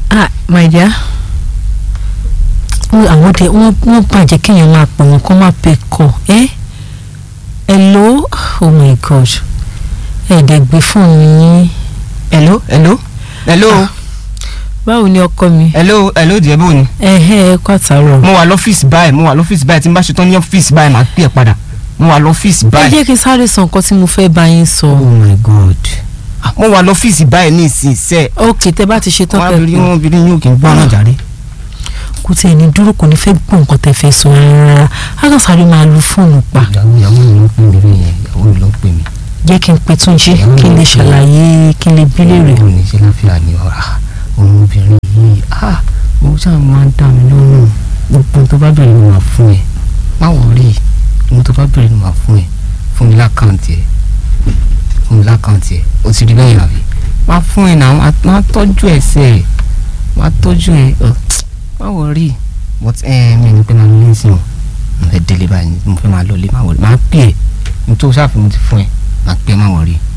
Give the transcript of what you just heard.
ah my dear wọ́n- àwọn dẹ wọ́n wọ́n bàjẹ́ kéèyàn máa pè wọ́n kó máa pè kọ́ ẹ́ hello oh my god ẹ̀ẹ́dẹ̀ gbé fóònù yín hello hello hello Ah. báwo ni ọkọ mi hello hello díẹ̀ bó ni. ẹ̀hẹ́ ẹ kó àtàrọ̀ mo wà lọ́fíìsì báyìí mo wà lọ́fíìsì báyìí tí n bá ṣetán ní ọ́fíìsì báyìí màá pè é padà mo wà lọ́fíìsì ẹ báyìí. jẹ́ kí n sáré sọ nǹkan tí mo fẹ́ bá yín sọ oh my god Ah, mo wà lọ́fíìsì báyìí ní ìsinsẹ́ ok tẹ bá ti ṣe tán wọn pẹ́ abiri wọn obìnrin yóò kí n gbọ́ náà jáde. kò tiẹ̀ ní dúró kò ní fẹ́ gbọ́ nǹkan tẹ fẹ́ sọ rárá á kàn sáré máa lu fóònù pa ìyàwó ìyàwó mi ló ń pè mí rí yẹn ìyàwó mi ló ń pè mí. jẹ́ kí n pe Túnjí kí n lè ṣàlàyé kí n lè bí léèrè òun ní ṣe láfíà ní ọ̀rá òun obìnrin yìí ah mo ṣáà máa ń dá mi lọ́rùn gbogbo tó bá bẹ̀rẹ̀ ni màá fún ẹ má wọrí ohun tó bá bẹ̀rẹ̀ ni màá fún ẹ fún mi lákàntì ẹ fún mi lákàntì ẹ o ti rí bẹ́ẹ̀ àbí má fún ẹ náà má- má tọ́jú ẹ sẹ́ ẹ má tọ́jú ẹ ọ, má wọrí but ẹ mi ní pẹ́ máa ní sí wọn mo fẹ́ délé báyìí mo fẹ́ máa lọ lé má wọrí má pè é nítorí sáà fún mi ti fún ẹ má pè é má wọrí.